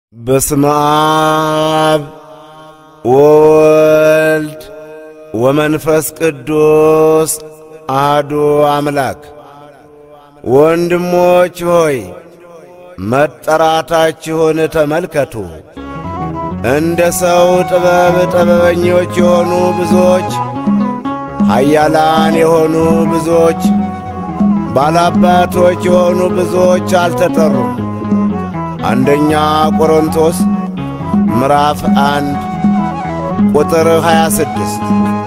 በስመ አብ ወወልድ ወመንፈስ ቅዱስ አሐዱ አምላክ። ወንድሞች ሆይ መጠራታችሁን ተመልከቱ። እንደ ሰው ጥበብ ጥበበኞች የሆኑ ብዙዎች፣ ኃያላን የሆኑ ብዙዎች፣ ባላባቶች የሆኑ ብዙዎች አልተጠሩም። አንደኛ ቆሮንቶስ ምዕራፍ አንድ ቁጥር 26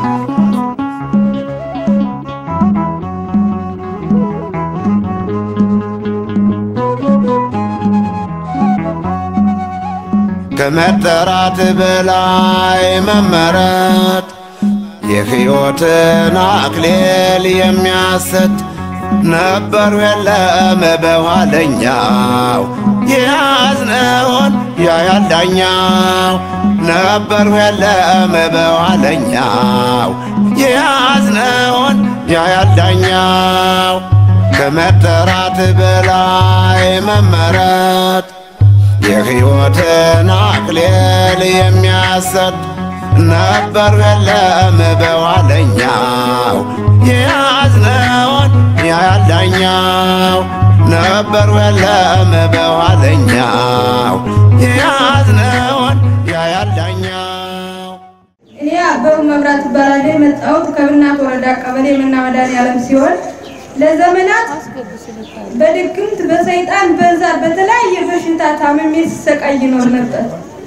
ከመጠራት በላይ መመረጥ የሕይወትን አክሊል የሚያሰጥ ነበሩ የለም በኋለኛው የያዝነውን ያያል ዳኛው ነበሩ የለም በኋለኛው የያዝነውን ያያል ዳኛው ከመጠራት በላይ መመረጥ የሕይወትን አክሊል የሚያሰጥ ነበሩ የለም በኋለኛው የያዝነውን ያያል ዳኛው ነበሩ የለም በኋለኛው የያዝነውን ያያል ዳኛው። እኔ አበቡ መብራት እባላለሁ። የመጣሁት ከብናት ወረዳ ቀበሌ መና መድኃኔዓለም ሲሆን ለዘመናት በድግምት በሰይጣን በዛ በተለያየ በሽታ ታምሜ ሲሰቃይ ይኖር ነበር።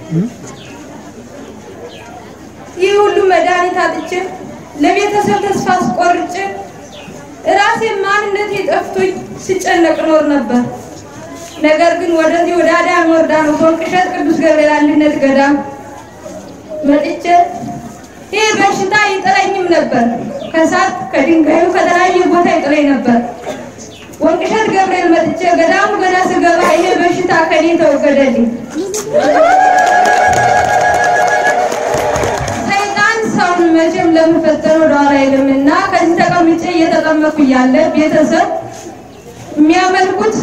ይህ ሁሉ መድኃኒት አጥቼ ለቤተሰብ ተስፋ አስቆርጬ ራሴ ማንነቴ ጠፍቶኝ ሲጨነቅ ኖር ነበር። ነገር ግን ወደዚህ ወደ አዳም ዮርዳኖስ ወንቅሸት ቅዱስ ገብርኤል አንድነት ገዳም መጥቼ ይህ በሽታ ይጥለኝም ነበር። ከሳት ከድንጋዩ ከተለያየ ቦታ ይጥለኝ ነበር። ወንቅሸት ገብርኤል መጥቼ ገዳሙ ገና ስገባ ይሄ በሽታ ከኔ ተወገደልኝ። ሰይጣን ሰውን መቼም ለመፈተን ወደኋላ አይልምና ከዚህ ተቀምጬ እየተጠመኩ እያለ ቤተሰብ የሚያመልኩት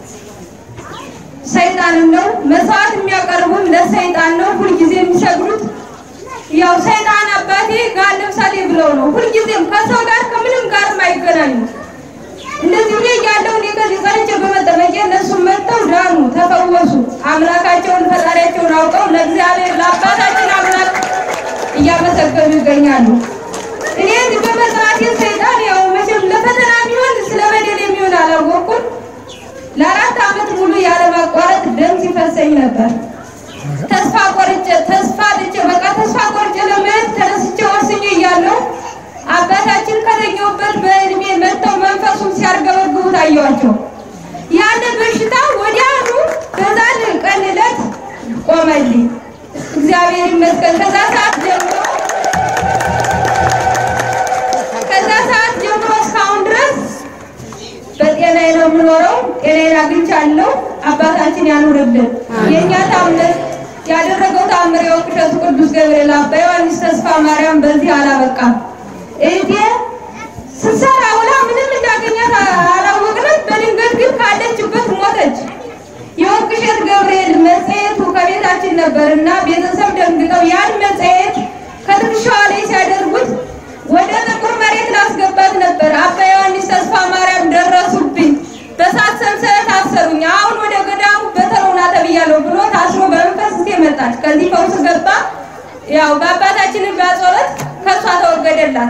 ሰይጣንን ነው። መስዋዕት የሚያቀርቡም ለሰይጣን ነው። ሁልጊዜ የሚሰግዱት ያው ሰይጣን አባቴ ጋር ለምሳሌ ብለው ነው። ሁልጊዜም ከሰው ጋር ከምንም ጋር አይገናኙ። እንደዚህ ብዬ እያለሁ እኔ ከዚህ ጸንቼ በመጠመቄ እነሱም መጥተው ዳኑ፣ ተፈወሱ። አምላካቸውን ፈጣሪያቸውን አውቀው ለእግዚአብሔር ለአባታችን አምላክ እያመሰገኑ ይገኛሉ። እኔ እዚህ በመስራቴ ሰይጣን ያው መቼም ለፈተና የሚሆን ስለ በደል የሚሆን አላወቅኩም። ለአራት ዓመት ሙሉ ያለማቋረጥ ደም ሲፈሰኝ ነበር። ተስፋ ቆርጬ ተስፋ አጥቼ በቃ ተስፋ ቆርጬ ለመሄድ ተነስቼ ወስኜ እያለሁ አባታችን ከተኛሁበት በእድሜ መጥተው መንፈሱን ሲያርገበግቡ ታየዋቸው። ያለ በሽታ ወዲያውኑ በዛን ቀን ዕለት ቆመልኝ። እግዚአብሔር ይመስገን። ከዛ ሰዓት ጀምሮ ከዛ ሰዓት ጀምሮ እስካሁን ድረስ በጤናዬ ነው የምኖረው። ጤናዬን አግኝቻለሁ። አባታችን ያኑርልን። የእኛ ታምር ያደረገው ታምር የወንቅሸቱ ቅዱስ ገብርኤል አባ ዮሐንስ ተስፋ ማርያም በዚህ አላበቃም። እህቴ ስትሰራ ውላ ምንም እንዳገኛት አላወቅንም። በድንገት ግን ካለችበት ሞተች። የወንቅሸት ገብርኤል መጽሔቱ ከቤታችን ነበር እና ቤተሰብ ደንግጠው ያን መጽሔት ከትከሻዋ ላይ ሲያደርጉት ወደ ጥቁር መሬት ላስገባት ነበር። አባ ዮሐንስ ተስፋ ማርያም ደረሱብኝ። በሳት ሰንሰለት አሰሩኝ። አሁን ወደ ገዳሙ በተሮና ተብያለሁ ብሎ ታስሮ በመንፈስ እስቴ መጣች። ከዚህ ፈውስ ገባ። ያው በአባታችንን በጸሎት ከእሷ ተወገደላት።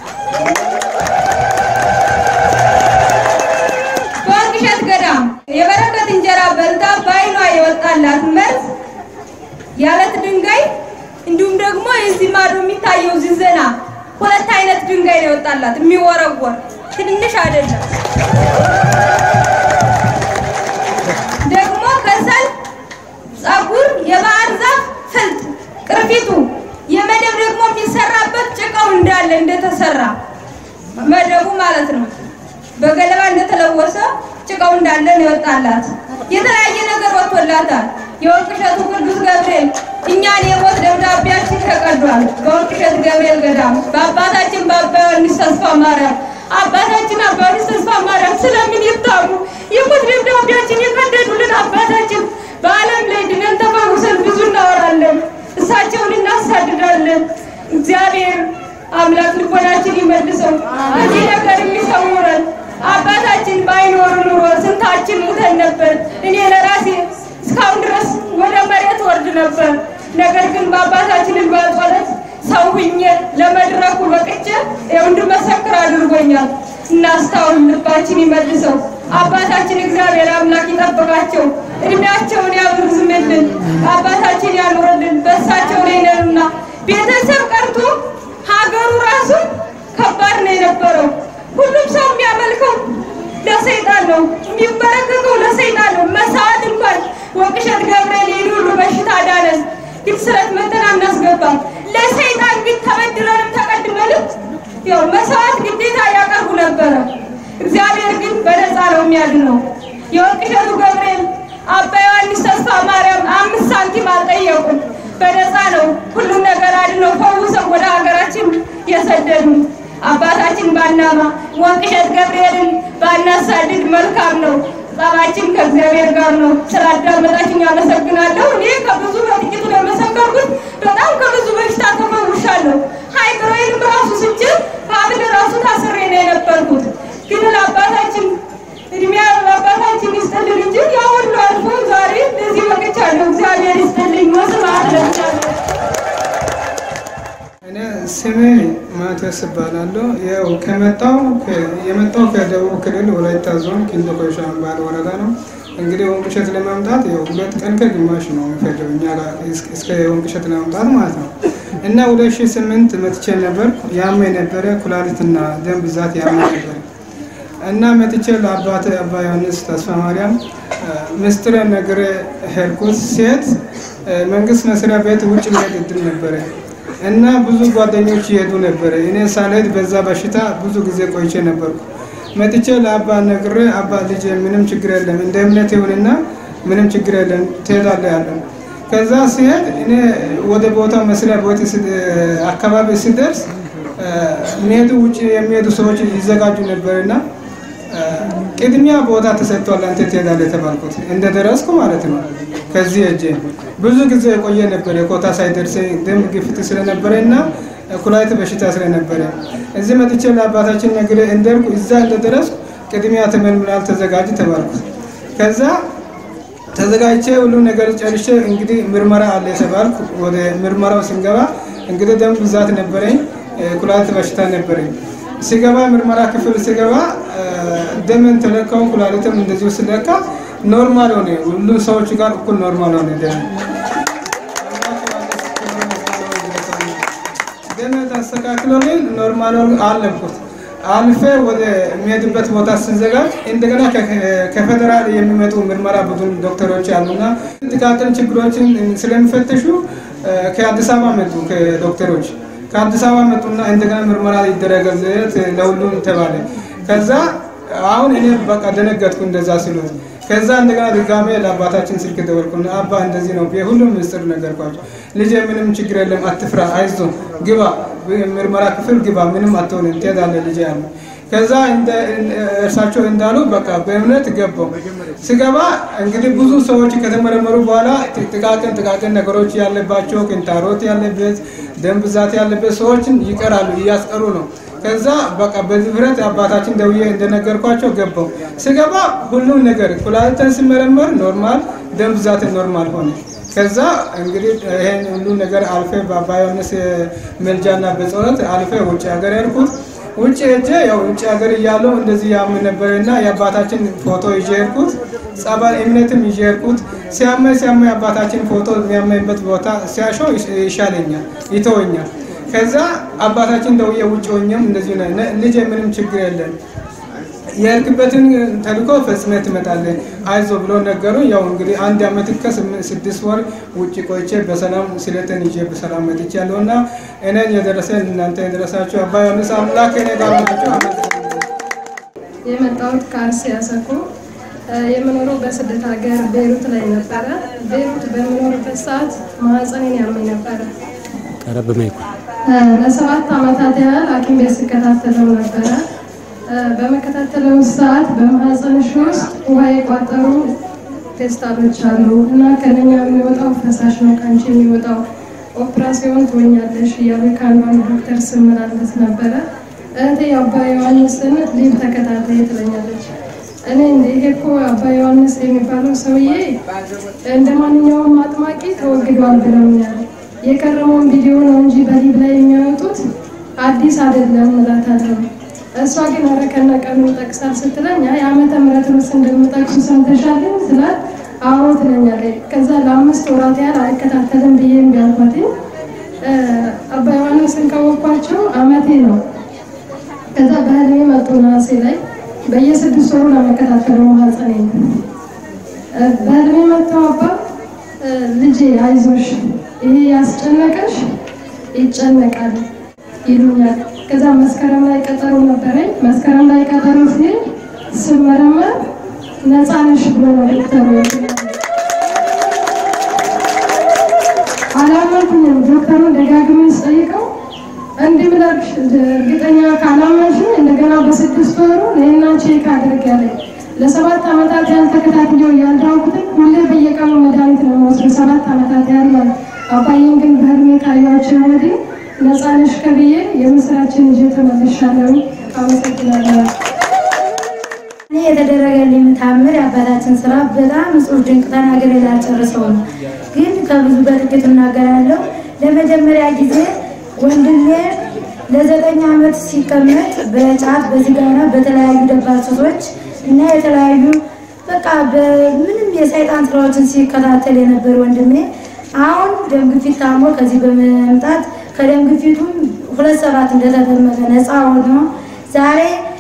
በወንቅሸት ገዳም የበረከት እንጀራ በልታ በዓይኗ የወጣላት መርዝ ያለት ድንጋይ እንዲሁም ደግሞ የዚህ ማዶ የሚታየው ዝንዘና ሁለት አይነት ድንጋይ ነው የወጣላት፣ የሚወረወር ትንሽ አይደለም። ደግሞ ከሰል፣ ጸጉር፣ የባህር ዛፍ ፍልጥ፣ ቅርፊቱ የመደብ ደግሞ የሚሰራበት ጭቃው እንዳለ እንደተሰራ መደቡ ማለት ነው። በገለባ እንደተለወሰ ጭቃው እንዳለ ነው የወጣላት። የተለያየ ነገር ወጥቶላታል። የወንቅሸቱ ቅዱስ ገብርኤል እኛን የሞት ደብዳቤያችን ተቀዷል። በወንቅሸት ገብርኤል ገዳም በአባታችን በአባ ዮሐንስ ተስፋ ማርያም አባታችን አባ ዮሐንስ ተስፋ ማርያም ስለምን ይታሙ የሞት ደብዳቤያችን የቀደዱልን አባታችን በዓለም ላይ ድነን ተፈወ ነበር። ነገር ግን በአባታችንን በጸሎት ሰው ሁኜ ለመድረኩ በቅቼ ይኸው እንድመሰክር አድርጎኛል። እናስታውን ልባችን ይመልሰው። አባታችን እግዚአብሔር አምላክ ይጠብቃቸው፣ እድሜያቸውን ያብርዝምልን፣ አባታችን ያኑርልን። በእሳቸው ላይ ነንና ቤተሰብ ቀርቶ ሀገሩ ራሱ ከባድ ነው የነበረው። ሁሉም ሰው የሚያመልከው ለሰይጣን ነው፣ የሚበረከከው ለሰይጣን ነው። መሳዋት እንኳን ወቅሸት ገብርኤል የኔ ሁሉ በሽታ ዳነን፣ ግን ስለት መተን አናስገባም። ለሰይጣን ግን ተበድረንም ተቀድመንም ያው መሰዋት ግዴታ ያቀርቡ ነበረ። እግዚአብሔር ግን በነፃ ነው የሚያድነው። የወቅሸቱ ገብርኤል አባ ዮሐንስ ተስፋ ማርያም አምስት ሳንቲም አልጠየቁም። በነፃ ነው ሁሉም ነገር አድነው ፈውሰው ወደ ሀገራችን የሰደዱ አባታችን ባናማ ወቅሸት ገብርኤልን ባናሳድድ መልካም ነው። ጸባችን ከእግዚአብሔር ጋር ነው። ስላዳመጣችኝ አመሰግናለሁ። እኔ ከብዙ በጥቂቱ ነው የመሰከርኩት። በጣም ከብዙ በሽታ ተፈውሻለሁ። ሃይድሮይንም ራሱ ስችል ሀብል ራሱ ታስሬ ነው የነበርኩት። ግን ለአባታችን እድሜ ለአባታችን ይስጥልን እንጂ ያ ሁሉ አልፎ ዛሬ ለዚህ በቅቻለሁ። እግዚአብሔር ይስጥልኝ። መስማት ለቻለሁ እኔ ስሜ ማቴዎስ እባላለሁ። ያው ከመጣው የመጣው ከደቡብ ክልል ወላይታ ዞን ኪንዶ ኮይሻ የሚባል ወረዳ ነው። እንግዲህ ወንቅሸት ለመምጣት ያው ሁለት ቀን ከግማሽ ነው የሚፈጀው እኛ ጋር እስከ ወንቅሸት ለመምጣት ማለት ነው። እና ሁለት ሺህ ስምንት መጥቼ ነበር። ያመኝ ነበረ ኩላሊትና ደም ብዛት ያመኝ ነበር እና መጥቼ ለአባት አባ ዮሐንስ ተስፋ ማርያም ምስጢረ ነግሬ ሄድኩት። ሴት መንግስት መስሪያ ቤት ውጭ መሄድ እድል ነበረ እና ብዙ ጓደኞች ይሄዱ ነበረ። እኔ ሳልሄድ በዛ በሽታ ብዙ ጊዜ ቆይቼ ነበርኩ። መጥቼ ለአባ ነግሬ አባ ልጅ ምንም ችግር የለም እንደ እምነት ይሁንና ምንም ችግር የለም ትሄዳለህ ያለው። ከዛ ሲሄድ እኔ ወደ ቦታ መስሪያ ቤት አካባቢ ሲደርስ የሚሄዱ ውጭ የሚሄዱ ሰዎች ይዘጋጁ ነበርና ቅድሚያ ቦታ ተሰጥቷል፣ አንተ ትሄዳለህ የተባልኩት እንደደረስኩ ማለት ነው። ከዚህ እጄ ብዙ ጊዜ የቆየ ነበር የኮታ ሳይደርስ ደም ግፊት ስለነበረ እና ኩላሊት በሽታ ስለነበረ እዚህ መጥቼ ለአባታችን ነግሬ እንደርኩ እዛ እንደደረስኩ ቅድሚያ ተመልምላል ተዘጋጅ ተባልኩት። ከዛ ተዘጋጅቼ ሁሉ ነገር ጨርሼ እንግዲህ ምርመራ አለ የተባልኩ ወደ ምርመራው ስንገባ እንግዲህ ደም ብዛት ነበረኝ፣ ኩላሊት በሽታ ነበረኝ። ሲገባ ምርመራ ክፍል ሲገባ ደምን ተለካው፣ ኩላሊትም እንደዚሁ ስለካ ኖርማል ሆነ። ሁሉም ሰዎች ጋር እኩል ኖርማል ሆነ ደም ደም ተስተካክሎልኝ ኖርማል አለብኩት። አልፌ ወደ የሚሄድበት ቦታ ስንዘጋጅ እንደገና ከፌደራል የሚመጡ ምርመራ ቡድን ዶክተሮች አሉና ጥቃቅን ችግሮችን ስለሚፈትሹ ከአዲስ አበባ መጡ ዶክተሮች ከአዲስ አበባ መጡና እንደገና ምርመራ ይደረገለት ለሁሉም ተባለ። ከዛ አሁን እኔ በቃ ደነገጥኩ እንደዛ ሲሉት። ከዛ እንደገና ድጋሜ ለአባታችን ስልክ ደወልኩና አባ እንደዚህ ነው ሁሉም ምስጢር ነገርኳቸው። ልጅ ምንም ችግር የለም አትፍራ፣ አይዞ ግባ፣ ምርመራ ክፍል ግባ፣ ምንም አትሆንም፣ ትሄዳለህ ልጅ ያለ ከዛ እርሳቸው እንዳሉ በቃ በእምነት ገባው። ስገባ እንግዲህ ብዙ ሰዎች ከተመረመሩ በኋላ ጥቃቅን ጥቃቅን ነገሮች ያለባቸው ክንታሮት ያለበት ደም ብዛት ያለበት ሰዎችን ይቀራሉ፣ እያስቀሩ ነው። ከዛ በቃ በድፍረት አባታችን ደውዬ እንደነገርኳቸው ገባው። ስገባ ሁሉም ነገር ኩላሊትን ሲመረመር ኖርማል፣ ደም ብዛትን ኖርማል ሆነ። ከዛ እንግዲህ ይሄን ሁሉ ነገር አልፌ በአባ ዮሐንስ መልጃና በጸሎት አልፌ ውጭ ሀገር ያልኩት ውጭ ሄጄ ያው ውጭ ሀገር እያለሁ እንደዚህ ያምን ነበርና የአባታችን ፎቶ ይዤ ሄድኩት። ጸበል እምነትም ይዤ ሄድኩት። ሲያመኝ ሲያመኝ አባታችን ፎቶ የሚያመኝበት ቦታ ሲያሸው ይሻለኛል፣ ይተወኛል። ከዛ አባታችን ደውዬ ውጭ ሆኜም እንደዚሁ ልጅ ምንም ችግር የለም የሄድክበትን ተልእኮ ፈጽመህ ትመጣለህ አይዞ ብሎ ነገሩ። ያው እንግዲህ አንድ አመት ከስድስት ወር ውጭ ቆይቼ በሰላም ስለትን ይዤ በሰላም መጥቻለሁ እና እኔን የደረሰን እናንተ የደረሳችሁ አባ ዮሐንስ አምላክ እኔ ጋር ናቸው። የመጣሁት ከአርሲ አሰኮ የምኖረው በስደት ሀገር ቤይሩት ላይ ነበረ። ቤይሩት በምኖርበት ሰዓት ማህፀኔን ያመኝ ነበረ። ቀረብ ማይኩ ለሰባት ዓመታት ያህል ሐኪም ቤት ስከታተለው ነበረ። በመከታተለው ሰዓት በማህፀንሽ ውስጥ ውሃ የቋጠሩ ፌስታሎች አሉ እና ከነኛ የሚወጣው ፈሳሽ ነው ከአንቺ የሚወጣው ኦፕራሲዮን ትወኛለሽ እያሉ ከአንዷን ዶክተር ስመላለስ ነበረ። እህቴ አባ ዮሐንስን ሊብ ተከታታይ ትለኛለች። እኔ ይሄ እኮ አባ ዮሐንስ የሚባለው ሰውዬ እንደ ማንኛውም አጥማቂ ተወግዷል ብለውኛል። የቀረበውን ቪዲዮ ነው እንጂ በሊብ ላይ የሚያወጡት አዲስ አይደለም እላታለሁ። እሷ ግን ኧረ ከነ ቀኑ ይጠቅሳል ስትለኝ አይ ዓመተ ምሕረት ርዕስ እንደምጠቅሱ ሰምተሻል ስላት አዎ ትለኛለች። ከዛ ለአምስት ወራት ያህል አልከታተልም ብዬ እምቢ አልኳትኝ። አባ ዮሐንስን ካወቅኳቸው አመቴ ነው። ከዛ በህልሜ መጡ ነሐሴ ላይ በየስድስት ወሩ ለመከታተለው ማህፀኔ ነው። በህልሜ መጥተው አባ ልጄ አይዞሽ፣ ይሄ ያስጨነቀሽ ይጨነቃል ይሉኛል። ከዛ መስከረም ላይ ቀጠሮ ነበረኝ። መስከረም ላይ ቀጠሮ ሲሄድ ስመረመር ነፃ ነሽ ብሎ ነው ዶክተሩ አላመንኩኝም። ዶክተሩን ደጋግሜ ስጠይቀው እንዲህ ብለሽ እርግጠኛ ካላመንሽኝ እንደገና በስድስት ወሩ ለና ቼክ አድርግ ያለኝ። ለሰባት ዓመታት ያህል ተከታትዬው ያልዳንኩትን ሁሌ በየቀኑ መድኃኒት ነው የምወስደው ሰባት ዓመታት ያህል ማለት አባዬን ግን በህልሜ ካየኋቸው ወዲህ ነፃ ነሽ ከብዬ የምስራችን ይዤ ተመልሻለሁ። አመሰግናለሁ። እኔ የተደረገልኝ ታምር የአባታችን ስራ በጣም እጹብ ድንቅ ተናግሬ ላልጨርሰው ነው፣ ግን ከብዙ በጥቂቱ እናገራለሁ። ለመጀመሪያ ጊዜ ወንድሜ ለዘጠኝ ዓመት ሲቀመጥ በጫት በሲጋራ በተለያዩ ደባል ሱሶች እና የተለያዩ በቃ በምንም የሰይጣን ስራዎችን ሲከታተል የነበር ወንድሜ አሁን ደም ግፊት ታሞ ከዚህ በመምጣት ከደም ግፊቱም ሁለት ሰባት እንደተደመጠ ነፃ ሆኖ ዛሬ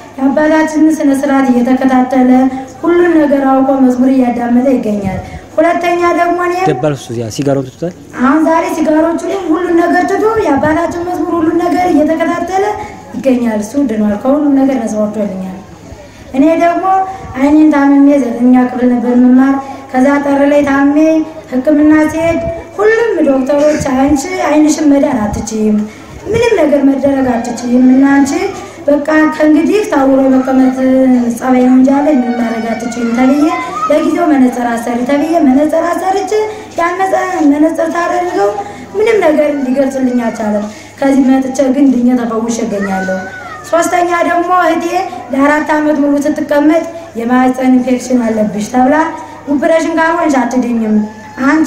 የአባታችንን ስነ ስርዓት እየተከታተለ ሁሉን ነገር አውቆ መዝሙር እያዳመጠ ይገኛል። ሁለተኛ ደግሞ እኔ ደባል ሱስ ያ ሲጋራውን ትቷል። አሁን ዛሬ ሲጋሮቹንም ሁሉን ነገር ትቶ የአባታችን መዝሙር ሁሉን ነገር እየተከታተለ ይገኛል። እሱ ድኗል፣ ከሁሉም ነገር ነፃ ወጥቶልኛል። እኔ ደግሞ አይኔን ታምሜ ዘጠኛ ክፍል ነበር የምማር። ከዛ ጠር ላይ ታሜ ሕክምና ሲሄድ ሁሉም ዶክተሮች አንቺ አይንሽን መዳን አትችይም፣ ምንም ነገር መደረግ አትችይም እና አንቺ በቃ ከእንግዲህ ታውሮ መቀመጥ ጸባይ ነው እንጂ አለ ምንም ማድረግ አትችይም ተብዬ ለጊዜው መነጽር አሰሪ ተብዬ መነጽር አሰርች ያን መነጽር ታደርገው ምንም ነገር ሊገልጽልኝ አልቻለም። ከዚህ መጥቼ ግን ድኜ ተፈውሼ እገኛለሁ። ሶስተኛ ደግሞ እህቴ ለአራት ዓመት ሙሉ ስትቀመጥ የማህፀን ኢንፌክሽን አለብሽ ተብላ ኦፕሬሽን ካልሆንሽ አትድኝም አንቺ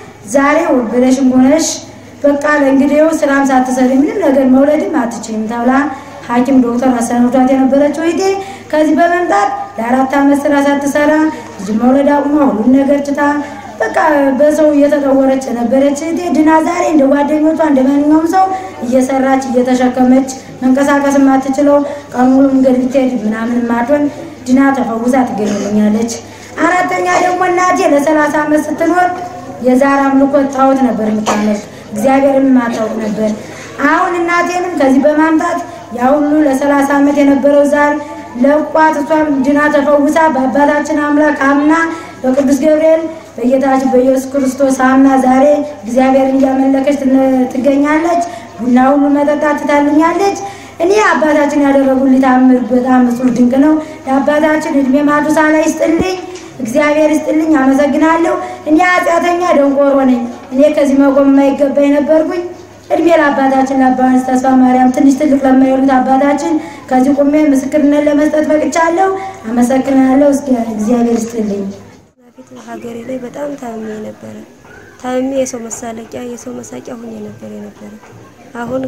ዛሬ ኦፕሬሽን ሆነሽ በቃ ለእንግዲው ስራም ሳትሰሪ ምንም ነገር መውለድም አትችይም ተብላ ሐኪም ዶክተር አሰናብቷት የነበረችው እህቴ ከዚህ በመምጣት ለአራት ዓመት ስራ ሳትሰራ ልጅ መውለድ አቁማ ሁሉን ነገር ትታ በቃ በሰው እየተጠወረች የነበረች እህቴ ድና ዛሬ እንደ ጓደኞቿ እንደ ማንኛውም ሰው እየሰራች እየተሸከመች መንቀሳቀስ የማትችለው ቀን ሙሉ መንገድ ብትሄድ ምናምን ማትሆን ድና ተፈውሳ ትገኝልኛለች። አራተኛ ደግሞ እናቴ ለሰላሳ ዓመት ስትኖር የዛር አምልኮት ጣዖት ነበር የምታመልክ እግዚአብሔርን ማታውቅ ነበር። አሁን እናቴንም ከዚህ በማምጣት ያ ሁሉ ለሰላሳ ዓመት የነበረው ዛር ለቋት እሷም ድና ተፈውሳ በአባታችን አምላክ አምና በቅዱስ ገብርኤል በጌታችን በኢየሱስ ክርስቶስ አምና ዛሬ እግዚአብሔርን እያመለከች ትገኛለች። ቡና ሁሉ መጠጣት ትታልኛለች። እኔ አባታችን ያደረጉልኝ ታምር በጣም እጹብ ድንቅ ነው። ለአባታችን እድሜ ማቱሳ ላይ ይስጥልኝ፣ እግዚአብሔር ይስጥልኝ። አመሰግናለሁ። እኔ ኃጢአተኛ ደንቆሮ ነኝ። እኔ ከዚህ መቆም የማይገባኝ ነበርኩኝ። እድሜ ለአባታችን ለአባ ዮሐንስ ተስፋ ማርያም ትንሽ ትልቅ ለማይሉት አባታችን ከዚህ ቁሜ ምስክርነት ለመስጠት በቅቻለሁ። አመሰግናለሁ። እግዚአብሔር ይስጥልኝ። በፊት ሀገሬ ላይ በጣም ታምሜ ነበረ። ታምሜ የሰው መሳለቂያ የሰው መሳቂያ ሁኜ ነበር የነበረ። አሁን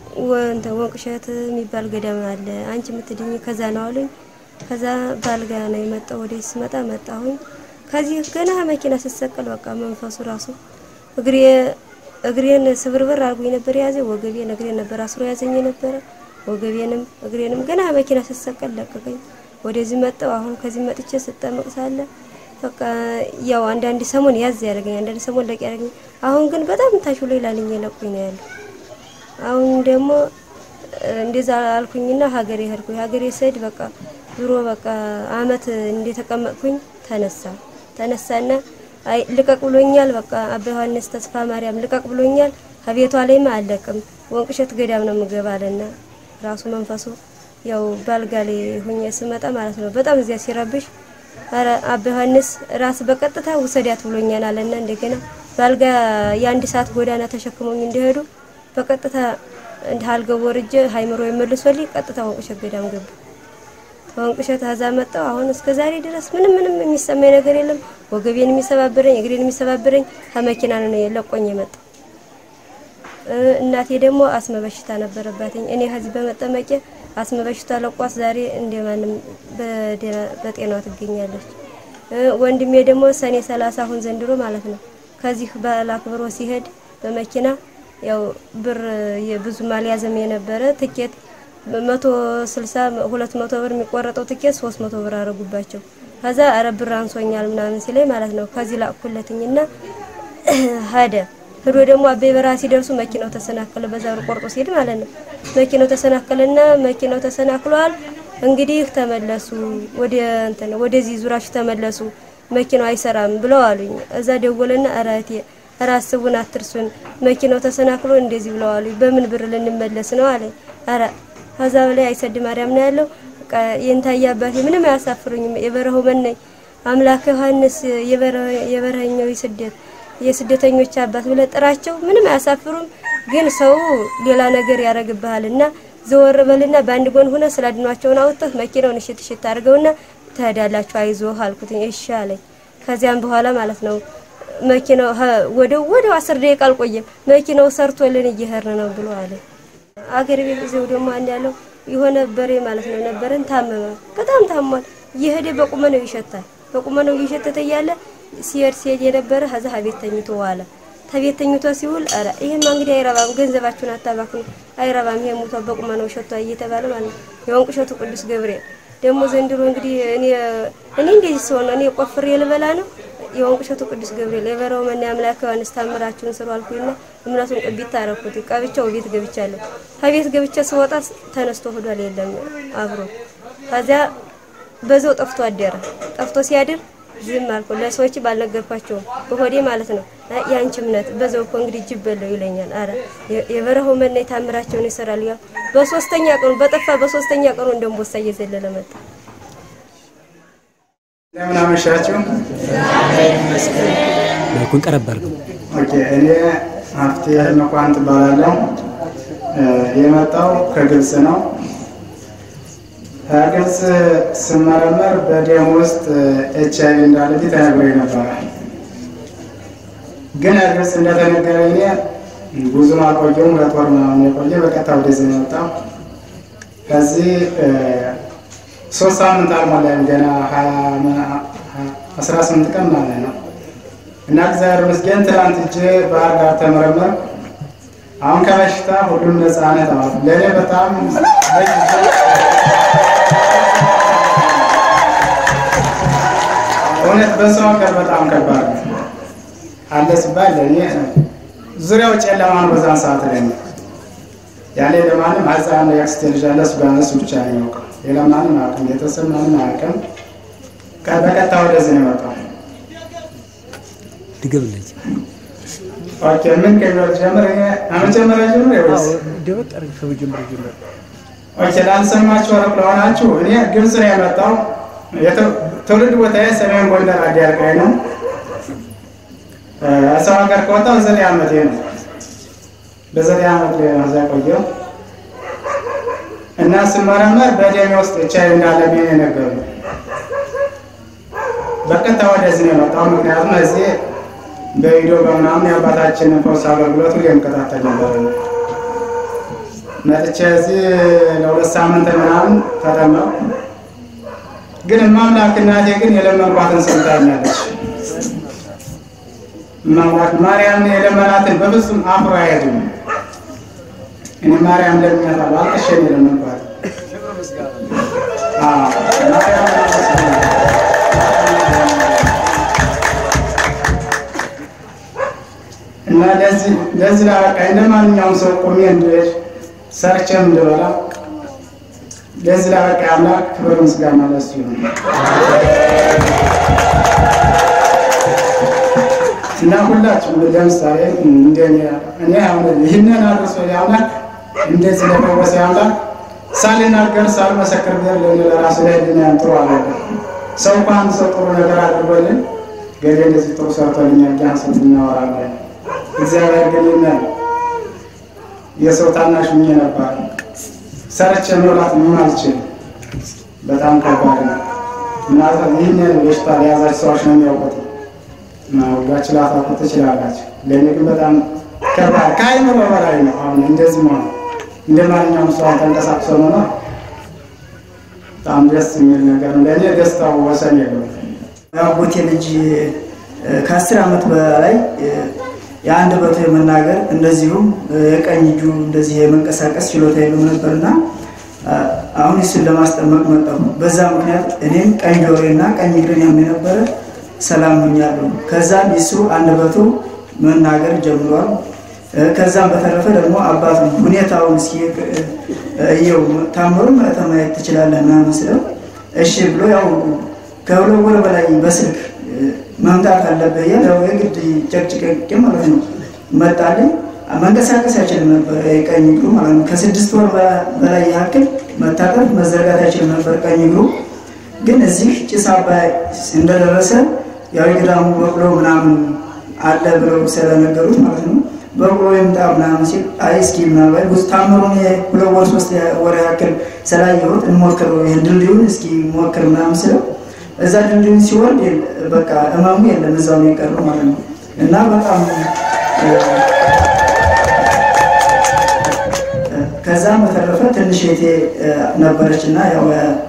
ወንተ ወንቅሸት የሚባል ገዳም አለ አንቺ የምትድኝ ከዛ ነው አሉኝ። ከዛ ባልጋ ነው የመጣው። ወደ ስመጣ መጣሁኝ። ከዚህ ገና መኪና ስሰቀል በቃ መንፈሱ ራሱ እግሬ እግሬን ስብርብር አድርጎኝ ነበር የያዘ ወገቤን እግሬን ነበር አስሮ ያዘኝ ነበረ። ወገቤንም እግሬንም ገና መኪና ስሰቀል ለቀቀኝ። ወደዚህ መጣው። አሁን ከዚህ መጥቼ ስጠመቅ ሳለ በቃ ያው አንዳንድ ሰሞን ያዝ ያደርገኝ፣ አንዳንድ ሰሞን ለቅ ያደርገኝ። አሁን ግን በጣም ታሽሎ ይላልኝ ለቁኝ ነው ያለው። አሁን ደግሞ እንደዛ አልኩኝና ሀገሬ ሄድኩኝ። ሀገሬ ስሄድ በቃ ድሮ በቃ አመት እንደተቀመጥኩኝ ተነሳ ተነሳና አይ ልቀቅ ብሎኛል። በቃ አባ ዮሐንስ ተስፋ ማርያም ልቀቅ ብሎኛል። ከቤቷ ላይማ አለቅም ወንቅሸት ገዳም ነው የምገባ አለና ራሱ መንፈሱ ያው ባልጋ ላይ ሆኜ ስመጣ ማለት ነው በጣም እዚያ ሲረብሽ ኧረ አባ ዮሐንስ ራስ በቀጥታ ውሰዳት ብሎኛል አለና እንደገና ባልጋ የአንድ ሰዓት ጎዳና ተሸክሞኝ እንዲሄዱ በቀጥታ እንደ አልገው ወርጄ ሃይምሮ የመልሶልኝ ቀጥታ ወንቅሸት ገዳም ገባ። ከወንቅ እሸት ከዛ መጣሁ። አሁን እስከ ዛሬ ድረስ ምንም ምንም የሚሰማኝ ነገር የለም። ወገቤን የሚሰባብረኝ እግሬን የሚሰባብረኝ ከመኪና ነው ለቆኝ የመጣው። እናቴ ደግሞ አስመ በሽታ ነበረባትኝ። እኔ ከዚህ በመጠመቄ አስመ በሽታ ለቋት ዛሬ እንደማንም በጤናዋ ትገኛለች። ወንድሜ ደግሞ ሰኔ ሰላሳ አሁን ዘንድሮ ማለት ነው ከዚህ በዓል አክብሮ ሲሄድ በመኪና ያው ብር ብዙም አልያዘም የነበረ ትኬት መቶ ስልሳ ሁለት መቶ ብር የሚቆረጠው ትኬት ሶስት መቶ ብር አረጉባቸው። ከዛ አረ ብር አንሶኛል ምናምን ሲለኝ ማለት ነው ከዚህ ላኩለትኝና ሄደ ሄዶ ደግሞ አቤ በረሃ ሲደርሱ መኪናው ተሰናከለ። በዛ ብር ቆርጦ ሲሄድ ማለት ነው መኪናው ተሰናከለና መኪናው ተሰናክሏል። እንግዲህ ተመለሱ ወደ እንትን ወደዚህ ዙራችሁ ተመለሱ መኪናው አይሰራም ብለው አሉኝ። እዛ ደወለና አራቴ ራስቡን አትርሱን መኪናው ተሰናክሎ እንደዚህ ብለው አሉኝ። በምን ብር ልንመለስ ነው አለኝ። አረ ከዛ በላይ አይሰድ ማርያም ነው ያለው። የንታየ አባቴ ምንም አያሳፍሩኝም። የበረሃው መነኝ አምላክ ዮሐንስ የበረሃኛው ስደት የስደተኞች አባት ብለህ ጥራቸው። ምንም አያሳፍሩም። ግን ሰው ሌላ ነገር ያደርግብሃል እና ዘወር በልና በአንድ ጎን ሆነ ስላድኗቸውን አውጥተህ መኪናውን እሽት እሽት አድርገውና ትሄዳላችሁ አይዞህ አልኩትኝ። እሺ አለኝ። ከዚያም በኋላ ማለት ነው መኪናው ወደ ወደ አስር ደቂቃ አልቆየም መኪናው ሰርቶልን እየሄድን ነው ብሎ አለ። አገር ቤት እዚው ደግሞ አንድ ያለው የሆነ በሬ ማለት ነው ነበረን ታመመ፣ በጣም ታሟል። እየሄደ በቁመነው ይሸታል። በቁመነው እየሸተተ እያለ ሲሄድ ሲሄድ የነበረ ከዛ ቤት ተኝቶ ዋለ። ተቤት ተኝቶ ሲውል ኧረ ይሄማ እንግዲህ አይረባም፣ ገንዘባችሁን አታባክኑ፣ አይረባም፣ ይሄ ሞቷል፣ በቁመነው ሸቷል እየተባለ ማለት ነው። የወንቅ እሸቱ ቅዱስ ገብርኤል ደግሞ ዘንድሮ እንግዲህ እኔ እኔ እንደዚህ ሰው ነው እኔ ቆፍሬ ልበላ ነው የወንቅ እሸቱ ቅዱስ ገብርኤል የበረው መና አምላክ ዮሐንስ ታምራችሁን ስሩ አልኩኝና እምነቱን ቅቢት ታረኩት። ቀብቻው ቤት ገብቻለሁ። ከቤት ገብቼ ስወጣ ተነስቶ ሆዷል የለም አብሮ። ከዚያ በዛው ጠፍቶ አደረ። ጠፍቶ ሲያድር ዝም አልኩ። ለሰዎች ባልነገርኳቸውም በሆዴ ማለት ነው። ያንቺ እምነት በዛው እኮ እንግዲህ ጅብ በለው ይለኛል። አረ የበረሃው መና ታምራቸውን ይሰራል። ያው በሶስተኛ ቀኑ በጠፋ በሶስተኛ ቀኑ እንደምቦሳ እየዘለለ መጣ። እንደምን አመሻችሁ። ማይኩን ቀረብ አድርገው። ኦኬ፣ እኔ ሀፍቴ መኳንት እባላለሁ። የመጣው ከግብጽ ነው። ከግብጽ ስመረመር በደም ውስጥ ኤች አይቪ እንዳለብኝ ተነግሮኝ ነበረ። ግን ግብጽ እንደተነገረኝ እኔ ብዙም አልቆየሁም። ሁለት ወር ምናምን የቆየ በቀጥታ ወደዚህ ነው የመጣው። ከዚህ ሶስት ሳምንት አልሞላም ገና አስራ ስምንት ቀን ማለት ነው። እና እግዚአብሔር ይመስገን ትናንት እጄ ባህር ዳር ተመረመር። አሁን ከበሽታ ሁሉም ነፃነት አሉ። ለእኔ በጣም እውነት በሰው ሀገር በጣም ከባድ ነው አለ ሲባል ለእኔ ዙሪያው ጨለማ ነው። በዛን ሰዓት ለእኔ ያኔ ለማንም አዛን ያክስቴ ልጅ አለ እሱ ጋር እሱ ብቻ ነው የሚያውቀው ሌላ ማንም አያውቅም። ቤተሰብ ማንም አያውቅም። በቀጥታ ወደዚህ ነው የመጣው። ድገምልኝ። ኦኬ ምን ከሚለው ጀምር? አመጀመሪያ ጀምር ወይስ ደበቅ አድርግ ከመጀመሪያ ጀምር። ኦኬ ላልሰማችሁ ሩቅ ለሆናችሁ እኔ ግብጽ ነው የመጣው። ትውልድ ቦታዬ ሰሜን ጎንደር አዲያርቃይ ነው። ሰው ሀገር ከወጣሁ ዘጠኝ ዓመቴ ነው። በዘጠኝ ዓመት ላይ ነው እዛ ቆየሁ እና ስመረመር በደሜ ውስጥ ኤች አይ ቪ እንዳለብኝ ነው የነገሩኝ። በቀጥታ ወደዚህ ነው የመጣው። ምክንያቱም እዚህ በቪዲዮ በምናምን የአባታችንን ፈውስ አገልግሎቱ የምከታተል ነበር። መጥቼ እዚህ ለሁለት ሳምንት ምናምን ተጠመቅኩ። ግን ማምላክ እናቴ ግን የለመንኳትን ሰምታኛለች። ማምላክ ማርያም የለመናትን በፍጹም አፍሮ አይሄድም። እኔ ማርያም ለምኛታለሁ፣ አልቅሼ ነው የለመንኳት። አዎ ማርያም እና ለዚህ ለዚህ ላበቃ እንደ ማንኛውም ሰው ቆሜ እንድሄድ ሰርቼም እንድበላ ለዚህ ላበቃ አምላክ ክብር ምስጋና ለሱ ይሁን እና ሁላችሁም ለምሳሌ እንደኔ እኔ አሁን ይህንን አድርሶ አምላክ እንደዚህ ለፈወሰ አምላክ ሳልናገር ሳልመሰክር ብሄር ለእኔ ለራሱ ላይ ህሊናዬን ጥሩ አለ ሰው እንኳ አንድ ሰው ጥሩ ነገር አድርጎልን ገሌ እንደዚህ ጥሩ ሰርቶልኛል ያን ስንት እናወራለን። እግዚአብሔር ግን ይናል የሰው ታናሽ ሁኜ ነበር። ሰርቼ መብላት ምን አልችልም። በጣም ከባድ ነው እና ይህን በሽታ ለያዛችሁ ሰዎች ነው የሚያውቁት እና ሁላችሁ ላታውቁት ትችላላችሁ። ለእኔ ግን በጣም ከባድ ከአይምሮ በላይ ነው። አሁን እንደዚህ መሆን እንደ ማንኛውም ሰው ተንቀሳቅሶ መኖር በጣም ደስ የሚል ነገር ነው። ለእኔ ደስታው ወሰን የለውም። የአጎቴ ልጅ ከአስር ዓመት በላይ የአንድ በቶ የመናገር እንደዚሁም የቀኝ እጁ እንደዚህ የመንቀሳቀስ ችሎታ የለውም ነበርና አሁን እሱን ለማስጠመቅ መጣሁ። በዛ ምክንያት እኔም ቀኝ ጆሮና ቀኝ እግሬን ያመኝ ነበረ፣ ሰላም ሆኛለሁ። ከዛም እሱ አንድ በቶ መናገር ጀምሯል። ከዛም በተረፈ ደግሞ አባቱ ሁኔታውን እስኪ እየው ታምሩ ማየት ትችላለህ ምናምን ስለው እሺ ብሎ ያው ከሁለት ወር በላይ በስልክ መምጣት አለብህ እያለ ያው የግድ ጨቅጭቀቅ ማለት ነው መጣልኝ። መንቀሳቀስ አይችልም ነበር ቀኝ እግሩ ማለት ነው። ከስድስት ወር በላይ ያክል መታጠፍ መዘርጋት አይችልም ነበር ቀኝ እግሩ። ግን እዚህ ጭስ አባይ እንደደረሰ ያው የገዳሙ በቅሎ ምናምን አለ ብለው ስለነገሩት ማለት ነው በቅሎ ይምጣ ምናምን ሲል አይ እስኪ ምናልባት ብዙ ታምሩን ሁለት ወር ሶስት ወር ያክል ስላየሁት እንሞክር ይህን ድልድዩን እስኪ ሞክር ምናምን ስለው እዛ ድልድዩን ሲወርድ በቃ እመሙ የለም እዛው ነው የቀረው ማለት ነው እና በጣም ከዛም በተረፈ ትንሽ እህቴ ነበረች እና ያው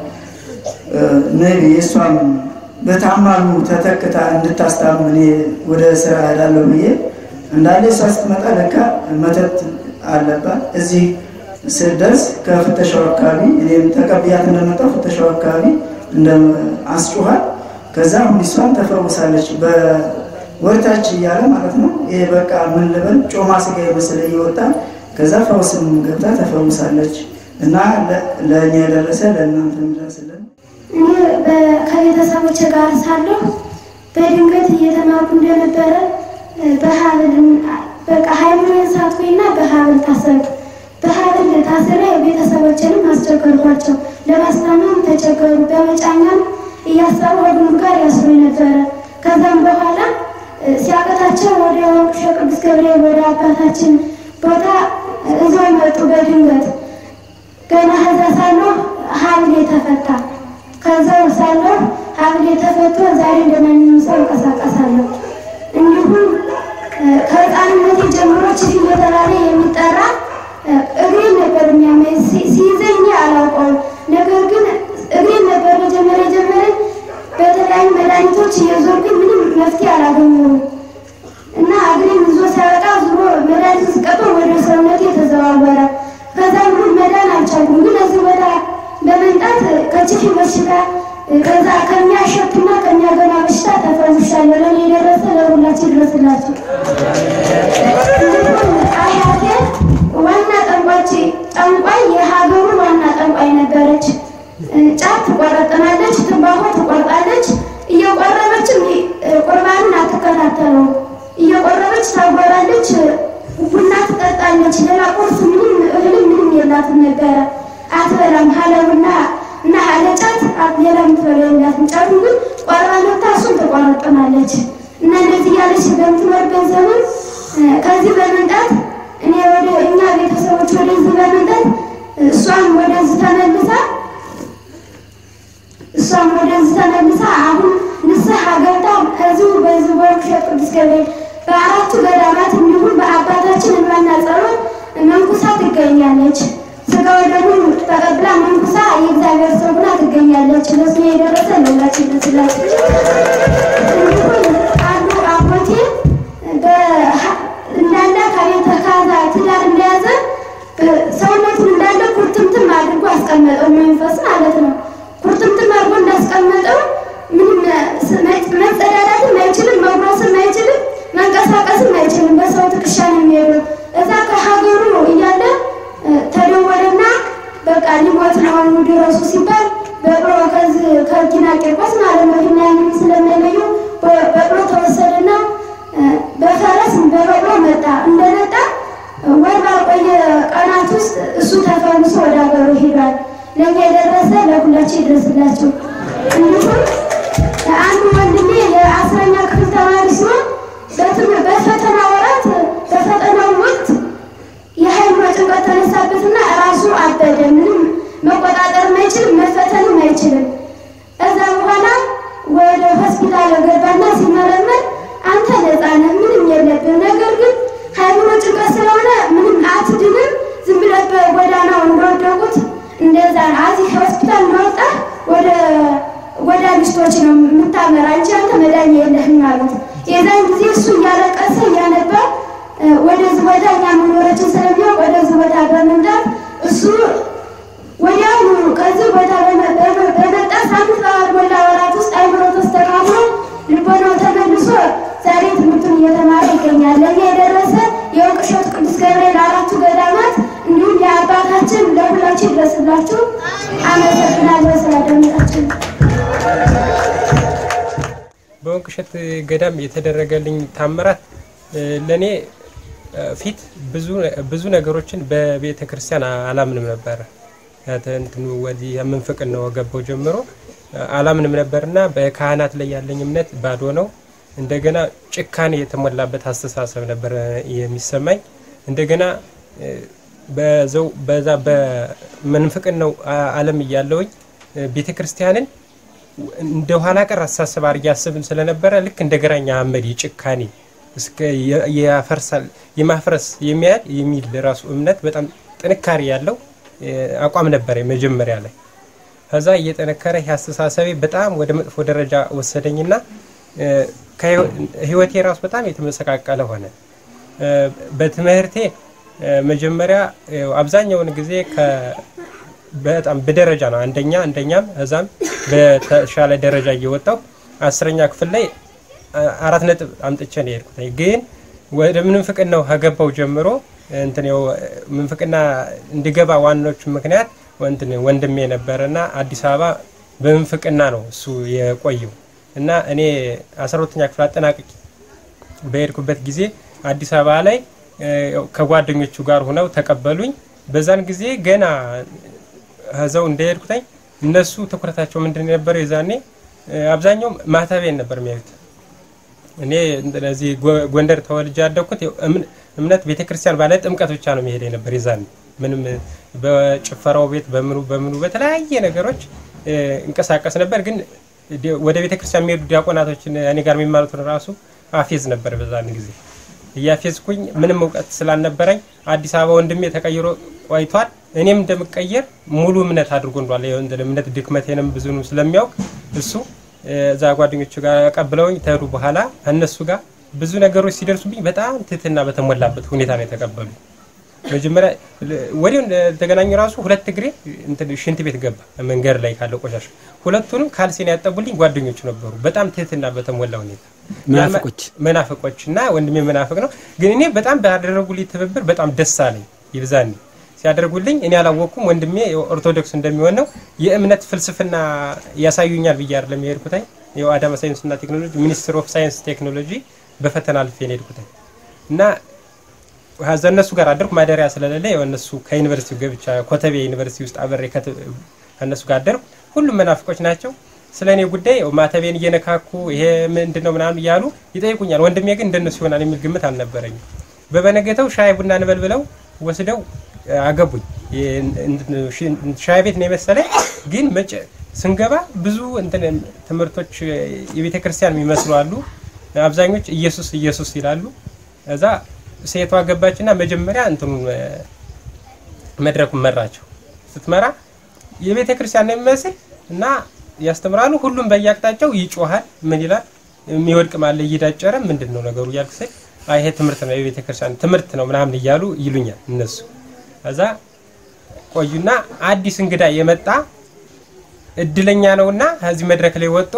ነቢ የእሷም በታማሉ ተተክታ እንድታስታምም እኔ ወደ ስራ እሄዳለሁ ብዬ እንዳለ እሷ ስትመጣ ለካ መተት አለባት። እዚህ ስደርስ ከፍተሻው አካባቢ እኔም ተቀብያት እንደመጣው ፍተሻው አካባቢ እንደ አስጮኋት። ከዛ አሁን እሷን ተፈውሳለች። በወርታች እያለ ማለት ነው። ይሄ በቃ ምን ልበል ጮማ ስጋ የመሰለ እየወጣ ከዛ ፈውስም ገብታ ተፈውሳለች። እና ለእኛ የደረሰ ለእናንተ የሚደርስልን እኔ ከቤተሰቦች ጋር ሳለሁ በድንገት እየተማርኩ እንደነበረ በሀብል በቃ ሃይማኖት ሳትኩኝና በሀብል ታሰርኩ። በሀብል ታስሬ ቤተሰቦችንም አስቸገርኳቸው። ለማስታመም ተቸገሩ። በመጫኛም እያሰሩ ወግኑር ጋር ያስሩኝ ነበረ። ከዛም በኋላ ሲያቀታቸው ወደ ወንቅሸ ቅዱስ ገብርኤል ወደ አባታችን ቦታ እዛው መጡ በድንገት ገና ከዛ ሳለሁ ሀብሌ ተፈታ። ከዛው ሳለሁ ሀብሌ ተፈቶ ዛሬ እንደማንኛውም ሰው እንቀሳቀሳለሁ። እንዲሁም ከህፃንነቴ ጀምሮ ችፊ እየተባለ የሚጠራ እግሬን ነበር የሚያመኝ። ሲይዘኝ አላውቀውም። ነገር ግን እግሬን ነበር መጀመሪያ ጀመረኝ። በተለያዩ መድኃኒቶች እየዞርኩኝ ምንም መፍትሄ አላገኘሁም እና እግሬን ይዞ ሲያበቃ ዙሮ መድኃኒት ስቀበል ወደ ሰውነቴ የተዘዋወረ ከዛ ሁሉ መዳን አልቻልኩም። ግን እዚህ ቦታ በመምጣት ከችፊ በሽታ ከዛ ከሚያሸትና ከሚያገና በሽታ ተፈውሻለሁ። ለእኔ የደረሰ ለሁላችን ይድረስላችሁ። አያቴ ዋና ጠንቋች ጠንቋይ የሀገሩ ዋና ጠንቋይ ነበረች። ጫት ትቆረጥናለች፣ ትንባሆ ትቆርጣለች። እየቆረበችም ቁርባንን አትከታተለው። እየቆረበች ታጎራለች፣ ቡና ትጠጣለች። ሌላ ቁርስ ምንም እህልም ምንም የላትም ነበረ። አትበላም ሀለቡና እና ሀለ ጫት ሌላ የምትበላ የላትም። ጫቱ ግን ቆርባ መታ እሱን ትቆረጥናለች። እና እንደዚህ እያለች በምትኖርበት ዘመን ከዚህ በመምጣት እኔ ወደ እኛ ቤተሰቦች ወደዚህ በመምጣት እሷም ወደዚህ ተመልሳ እሷም ወደዚህ ተመልሳ አሁን ንስሐ ገብታ ከዚሁ በዚህ በወርቅሸት ቅዱስ ገብርኤል በአራቱ ገዳማት እንዲሁም በአባታችን እንባና ጸሎት መንኩሳ ትገኛለች። ስጋው ደግሞ ተቀብላ መንኩሳ የእግዚአብሔር ሰው ሆና ትገኛለች። ለሱ የደረሰ ለሁላችን ይመስላል። እንዲሁም አንዱ አጎቴ እንዳለ ከቤተ ካዛ ትዳር እንደያዘ ሰውነቱን እንዳለ ኩርትምትም አድርጎ አስቀመጠው። መንፈስ ማለት ነው። ኩርትምትም አድርጎ እንዳስቀመጠው ምንም መጸዳዳትም አይችልም፣ መጉረስም አይችልም፣ መንቀሳቀስም አይችልም። በሰው ትከሻ ነው የሚሄደው። እዛ ከሀገሩ እያለ ተደወለና በቃ ሊሞት ነው አሁን ድረሱ ሲባል በቅሎ ከዚህ ከጊና ቂርቆስ ማለት ነው እና ያንን ስለማይለዩ በቅሎ ተወሰደና በፈረስ በበቅሎ መጣ። እንደመጣ ወር ባልቆየ ቀናት ውስጥ እሱ ተፈምሶ ወደ ሀገሩ ሄዷል። ለእኛ የደረሰ ለሁላቸው ይድረስላቸው። እንዲሁም አንዱ ወንድሜ የአስረኛ ክፍል ተማሪ ሲሆን በፈተና ወራት በፈተናው ወቅት የሀይል ጭንቀት ተነሳበትና ራሱ አበደ። ምንም መቆጣጠር ማይችል አይችልም፣ መፈተንም አይችልም። እዛ በኋላ ወደ ሆስፒታል ገባና ሲመረመር አንተ ነፃ ነህ፣ ምንም የለብህም። ነገር ግን ሃይምሮ ጭንቀት ስለሆነ ምንም አትድንም፣ ዝም ብለህ በጎዳናው እንደወደቁት እንደዛ ነው። እዚህ ሆስፒታል እንደወጣ ወደ ወደ ሚስቶች ነው የምታመራ እንጂ አንተ መዳኛ የለህም አሉት። የዛን ጊዜ እሱ እያለቀሰ እያነባ ወደዚህ ቦታ እኛ መኖራችን ስለሚያውቅ ወደዚህ ቦታ በመምጣት እሱ ወዲያውኑ ከዚህ ቦታ በመጣ ሳምንት ባልሞላ ወራት ውስጥ አይምሮ ተስተካክሎ ልቦናው ተመልሶ ዛሬ ትምህርቱን እየተማረ ይገኛል። ለዚህ የደረሰ የወርቅ እሸቱ ቅዱስ ገብርኤል አራቱ ገዳማት እንዲሁም የአባታችን ለሁላችሁ ይድረስላችሁ። አመሰግናለሁ ስላደመጣችሁ። በወንቅ እሸት ገዳም የተደረገልኝ ታምራት ለእኔ ፊት ብዙ ብዙ ነገሮችን በቤተ ክርስቲያን አላምንም ነበረ። እንትኑ ወዲህ የምንፍቅን ነው ገባው ጀምሮ አላምንም ነበርና በካህናት ላይ ያለኝ እምነት ባዶ ነው። እንደገና ጭካኔ የተሞላበት አስተሳሰብ ነበር የሚሰማኝ። እንደገና በዘው በዛ በምንፍቅን ነው ዓለም እያለውኝ ቤተ ክርስቲያንን እንደ ኋላ ቀር አስተሳሰብ አድርጌ አስብም ስለነበረ ልክ እንደ ግራኝ አህመድ የጭካኔ እስከ ያፈርሳል የማፍረስ የሚያህል የሚል ራሱ እምነት በጣም ጥንካሬ ያለው አቋም ነበረ መጀመሪያ ላይ። ከዛ እየጠነከረ ይህ አስተሳሰቤ በጣም ወደ መጥፎ ደረጃ ወሰደኝና ህይወቴ ራሱ በጣም የተመሰቃቀለ ሆነ። በትምህርቴ መጀመሪያ አብዛኛውን ጊዜ በጣም በደረጃ ነው አንደኛ አንደኛም እዛም በተሻለ ደረጃ እየወጣው አስረኛ ክፍል ላይ አራት ነጥብ አምጥቼ ነው የሄድኩት። ግን ወደ ምንፍቅናው ከገባው ጀምሮ እንትን ያው ምንፍቅና እንድገባ ዋናዎቹ ምክንያት እንትን ወንድሜ ነበረና አዲስ አበባ በምንፍቅና ነው እሱ የቆየው እና እኔ አስራ ሁለተኛ ክፍል አጠናቅቄ በሄድኩበት ጊዜ አዲስ አበባ ላይ ከጓደኞቹ ጋር ሆነው ተቀበሉኝ። በዛን ጊዜ ገና ከዛው እንደሄድኩተኝ እነሱ ትኩረታቸው ምንድን የነበረው የዛኔ አብዛኛው ማተቤን ነበር የሚያዩት። እኔ እዚህ ጎንደር ተወልጄ ያደግኩት እምነት ቤተክርስቲያን ባለ ጥምቀት ብቻ ነው የሚሄደ ነበር የዛኔ ምንም በጭፈራው ቤት በምኑ በምኑ በተለያየ ነገሮች እንቀሳቀስ ነበር። ግን ወደ ቤተክርስቲያን የሚሄዱ ዲያቆናቶችን እኔ ጋር የሚማሩትን ራሱ አፌዝ ነበር በዛን ጊዜ እያፌዝኩኝ ምንም እውቀት ስላልነበረኝ አዲስ አበባ ወንድሜ ተቀይሮ ቆይቷል። እኔም እንደምቀየር ሙሉ እምነት አድርጎ እንዷል። እምነት ድክመቴንም ብዙንም ስለሚያውቅ እሱ እዛ ጓደኞቹ ጋር ቀብለውኝ ተሄዱ። በኋላ እነሱ ጋር ብዙ ነገሮች ሲደርሱብኝ በጣም ትህትና በተሞላበት ሁኔታ ነው የተቀበሉ። መጀመሪያ ወዲያው ተገናኙ። ራሱ ሁለት እግሬ ሽንት ቤት ገባ መንገድ ላይ ካለው ቆሻሻ። ሁለቱንም ካልሴን ያጠቡልኝ ጓደኞቹ ነበሩ። በጣም ትህትና በተሞላ ሁኔታ መናፍቆች መናፍቆች እና ወንድሜ መናፍቅ ነው። ግን እኔ በጣም ባደረጉልኝ ትብብር በጣም ደስ አለኝ። ይብዛኔ ሲያደርጉልኝ እኔ አላወቅኩም። ወንድሜ ኦርቶዶክስ እንደሚሆን ነው የእምነት ፍልስፍና ያሳዩኛል ብዬ አይደለም የሄድኩትኝ። ይኸው አዳማ ሳይንስና ቴክኖሎጂ ሚኒስትር ኦፍ ሳይንስ ቴክኖሎጂ በፈተና አልፌ ነው የሄድኩትኝ እና ከዛ እነሱ ጋር አደርኩ። ማደሪያ ስለሌለ ያው እነሱ ከዩኒቨርሲቲው ገብቻ ኮተቤ ዩኒቨርሲቲ ውስጥ አበሬ ከእነሱ ጋር አደርኩ። ሁሉም መናፍቆች ናቸው። ስለ እኔ ጉዳይ ማተቤን እየነካኩ ይሄ ምንድን ነው ምናምን እያሉ ይጠይቁኛል። ወንድሜ ግን እንደነሱ ይሆናል የሚል ግምት አልነበረኝም። በበነገተው ሻይ ቡና እንበል ብለው ወስደው አገቡኝ። ሻይ ቤት ነው የመሰለኝ። ግን መጨ ስንገባ ብዙ እንትን ትምህርቶች የቤተ ክርስቲያን የሚመስሉ አሉ። አብዛኞች ኢየሱስ ኢየሱስ ይላሉ። እዛ ሴቷ ገባችና መጀመሪያ እንትኑ መድረኩን መራቸው። ስትመራ የቤተ ክርስቲያን ነው የሚመስል እና ያስተምራሉ። ሁሉም በየአቅጣጫው ይጮሃል። ምን ይላል? የሚወድቅ ማለ እየዳጨረ ምንድን ነው ነገሩ እያልኩ ስል ይሄ ትምህርት ነው የቤተ ክርስቲያን ትምህርት ነው ምናምን እያሉ ይሉኛል እነሱ። ከዛ ቆዩና አዲስ እንግዳ የመጣ እድለኛ ነውና ከዚህ መድረክ ላይ ወጦ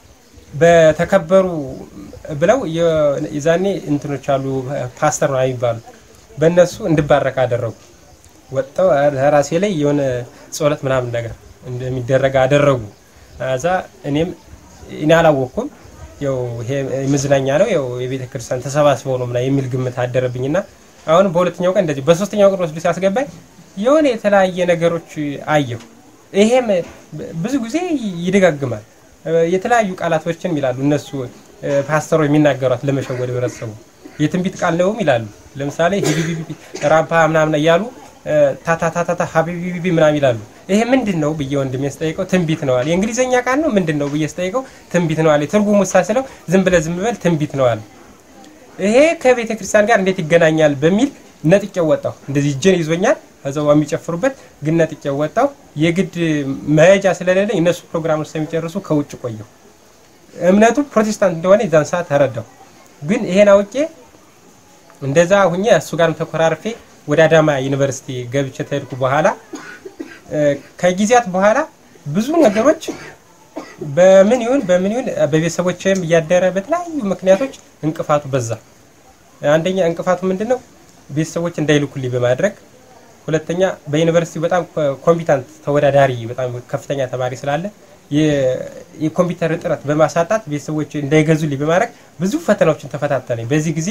በተከበሩ ብለው የዛኔ እንትኖች አሉ ፓስተር ነው የሚባሉ በእነሱ እንድባረክ አደረጉ። ወጥተው ራሴ ላይ የሆነ ጸሎት ምናምን ነገር እንደሚደረግ አደረጉ። እዛ እኔም እኔ አላወቅኩም። ያው ይሄ መዝናኛ ነው ያው የቤተ ክርስቲያን ተሰባስበው ነው ምናምን የሚል ግምት አደረብኝና አሁን በሁለተኛው ቀን እንደዚህ በሶስተኛው ቀን ወስዶ ሲያስገባኝ የሆነ የተለያየ ነገሮች አየሁ። ይሄም ብዙ ጊዜ ይደጋግማል። የተለያዩ ቃላቶችን ይላሉ እነሱ ፓስተሮች የሚናገሯት ለመሸወድ ህብረተሰቡ የትንቢት ቃል ነውም ይላሉ። ለምሳሌ ሂቢቢቢ ራምፓ ምናምን እያሉ ታታታታታ ሀቢቢቢ ምናምን ይላሉ። ይሄ ምንድን ነው ብዬ ወንድሜ ስጠይቀው ትንቢት ነው አለ። የእንግሊዝኛ ቃል ነው ምንድን ነው ብዬ ስጠይቀው ትንቢት ነው አለ። ትርጉሙ ሳስለው ዝም ብለህ ዝም በል ትንቢት ነው አለ። ይሄ ከቤተ ክርስቲያን ጋር እንዴት ይገናኛል በሚል ነጥቄው ወጣሁ። እንደዚህ እጄን ይዞኛል ከዛው የሚጨፍሩበት ግን ነጥቄው ወጣሁ። የግድ መሄጃ ስለሌለኝ እነሱ ፕሮግራሙን ስለሚጨርሱ ከውጭ ቆየሁ። እምነቱ ፕሮቴስታንት እንደሆነ የዛን ሰዓት ተረዳሁ። ግን ይሄን አውቄ እንደዛ ሁኜ እሱ ጋርም ተኮራርፌ ወደ አዳማ ዩኒቨርሲቲ ገብቼ ተሄድኩ። በኋላ ከጊዜያት በኋላ ብዙ ነገሮች በምን ይሁን በምን ይሁን በቤተሰቦችም እያደረ በተለያዩ ምክንያቶች እንቅፋቱ በዛ። አንደኛ እንቅፋቱ ምንድን ነው? ቤተሰቦች እንዳይልኩልኝ በማድረግ ሁለተኛ በዩኒቨርሲቲ በጣም ኮምፒታንት ተወዳዳሪ በጣም ከፍተኛ ተማሪ ስላለ የኮምፒውተር እጥረት በማሳጣት ቤተሰቦች እንዳይገዙልኝ በማድረግ ብዙ ፈተናዎችን ተፈታተነኝ። በዚህ ጊዜ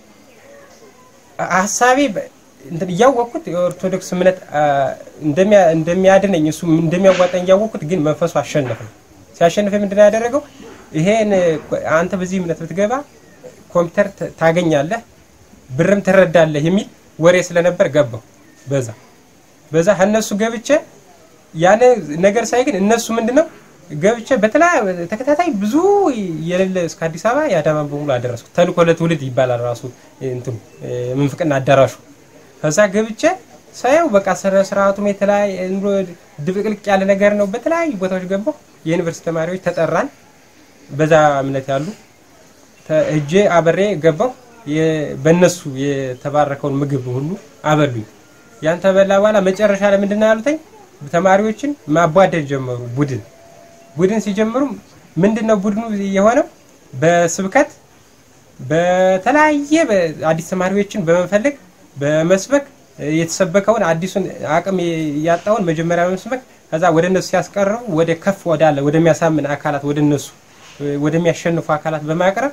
ሀሳቤ እያወቅኩት የኦርቶዶክስ እምነት እንደሚያድነኝ እሱ እንደሚያዋጣኝ እያወቅኩት ግን መንፈሱ አሸነፍ ነው። ሲያሸንፍ ምንድን ያደረገው ይሄን አንተ በዚህ እምነት ብትገባ ኮምፒውተር ታገኛለህ፣ ብርም ትረዳለህ የሚል ወሬ ስለነበር ገባው። በዛ በዛ ከእነሱ ገብቼ ያን ነገር ሳይ ግን እነሱ ምንድን ነው ገብቼ በተለያዩ ተከታታይ ብዙ የሌለ እስከ አዲስ አበባ የአዳማን በሙሉ አደረስኩ። ተልእኮ ለትውልድ ይባላል ራሱ እንትኑ ምንፍቅና አዳራሹ። ከዛ ገብቼ ሳየው በቃ ስነ ስርዓቱም የተለያየ ድብቅልቅ ያለ ነገር ነው። በተለያዩ ቦታዎች ገባሁ። የዩኒቨርሲቲ ተማሪዎች ተጠራን። በዛ እምነት ያሉ እጄ አበሬ ገባሁ። በእነሱ የተባረከውን ምግብ ሁሉ አበሉኝ። ያን ተበላ በኋላ መጨረሻ ላይ ምንድን ነው ያሉተኝ ተማሪዎችን ማቧደድ ጀመሩ። ቡድን ቡድን ሲጀምሩ ምንድን ነው ቡድኑ የሆነው በስብከት በተለያየ አዲስ ተማሪዎችን በመፈለግ በመስበክ የተሰበከውን አዲሱን አቅም ያጣውን መጀመሪያ በመስበክ ከዛ ወደ እነሱ ሲያስቀረው ወደ ከፍ ወዳለ ወደሚያሳምን አካላት ወደ እነሱ ወደሚያሸንፉ አካላት በማቅረብ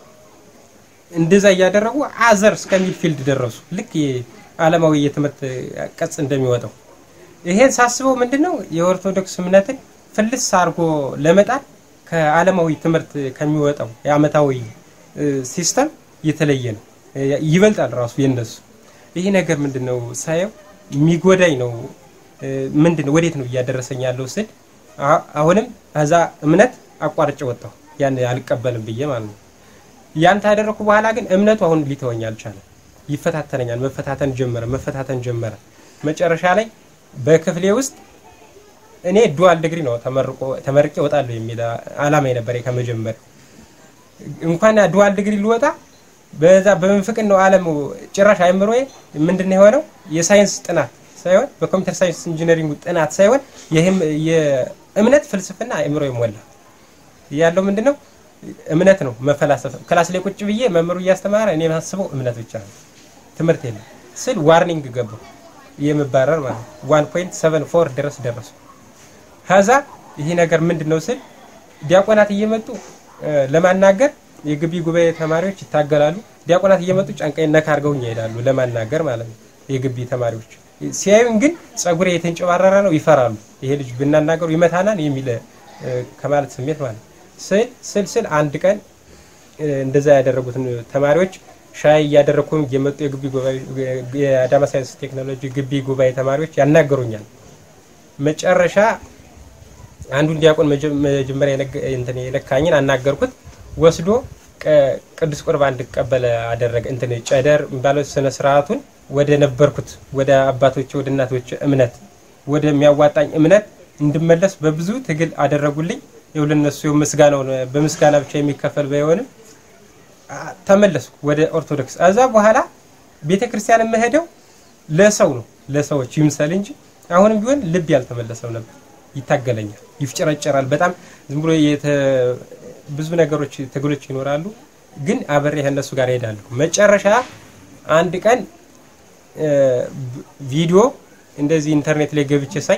እንደዛ እያደረጉ አዘር እስከሚል ፊልድ ደረሱ። ልክ ዓለማዊ የትምህርት ቅጽ እንደሚወጣው ይሄን ሳስበው ምንድን ነው የኦርቶዶክስ እምነትን ፍልስ አድርጎ ለመጣል ከዓለማዊ ትምህርት ከሚወጣው የአመታዊ ሲስተም የተለየ ነው፣ ይበልጣል ራሱ የነሱ። ይህ ነገር ምንድን ነው ሳየው የሚጎዳኝ ነው። ምንድን ነው ወዴት ነው እያደረሰኝ ያለው ስል አሁንም ከዛ እምነት አቋርጬ ወጣሁ። ያን አልቀበልም ብዬ ማለት ነው። ያን ታደረኩ በኋላ ግን እምነቱ አሁን ሊተወኝ አልቻለም። ይፈታተነኛል። መፈታተን ጀመረ፣ መፈታተን ጀመረ። መጨረሻ ላይ በክፍሌ ውስጥ እኔ ዱዋል ዲግሪ ነው ተመርቆ ተመርቄ እወጣለሁ የሚል አላማ ነበር ከመጀመሪያ። እንኳን ዱዋል ዲግሪ ልወጣ በዛ በምንፍቅን ነው ዓለም ጭራሽ አይምሮዬ ምንድን ነው የሆነው የሳይንስ ጥናት ሳይሆን በኮምፒውተር ሳይንስ ኢንጂነሪንግ ጥናት ሳይሆን ይህም የእምነት ፍልስፍና አይምሮ ይሞላ ያለው ምንድን ነው እምነት ነው መፈላሰፍ። ክላስ ላይ ቁጭ ብዬ መምህሩ እያስተማረ እኔ የማስበው እምነት ብቻ ነው፣ ትምህርት የለም ስል ዋርኒንግ ገባው የምባረር ማለት ነው። ዋን ፖይንት ሰቨን ፎር ድረስ ደረሱ። ከዛ ይህ ነገር ምንድን ነው ስል ዲያቆናት እየመጡ ለማናገር የግቢ ጉባኤ ተማሪዎች ይታገላሉ። ዲያቆናት እየመጡ ጫንቃይ ነካ አድርገውኝ ይሄዳሉ ለማናገር ማለት ነው። የግቢ ተማሪዎች ሲያዩን ግን ጸጉሬ የተንጨባረረ ነው፣ ይፈራሉ። ይሄ ልጅ ብናናገሩ ይመታናል የሚል ከማለት ስሜት ማለት ነው። ስል ስል ስል አንድ ቀን እንደዛ ያደረጉትን ተማሪዎች ሻይ እያደረግኩም እየመጡ የግቢ ጉባኤ የአዳማ ሳይንስ ቴክኖሎጂ ግቢ ጉባኤ ተማሪዎች ያናገሩኛል። መጨረሻ አንዱን ዲያቆን መጀመሪያ እንትን የለካኝን አናገርኩት። ወስዶ ቅዱስ ቁርባን እንድቀበል አደረገ። እንትን ጨደር የሚባለው ስነ ስርዓቱን ወደ ነበርኩት ወደ አባቶች ወደ እናቶች እምነት ወደሚያዋጣኝ እምነት እንድመለስ በብዙ ትግል አደረጉልኝ። ይኸው ለነሱ ምስጋናውን በምስጋና ብቻ የሚከፈል ባይሆንም ተመለስኩ ወደ ኦርቶዶክስ። እዛ በኋላ ቤተ ክርስቲያን የምሄደው ለሰው ነው ለሰዎች ይምሰል እንጂ አሁንም ቢሆን ልብ ያልተመለሰው ነበር። ይታገለኛል፣ ይፍጨረጨራል። በጣም ዝም ብሎ ብዙ ነገሮች ትግሎች ይኖራሉ፣ ግን አብሬ ከእነሱ ጋር እሄዳለሁ። መጨረሻ አንድ ቀን ቪዲዮ እንደዚህ ኢንተርኔት ላይ ገብቼ ሳይ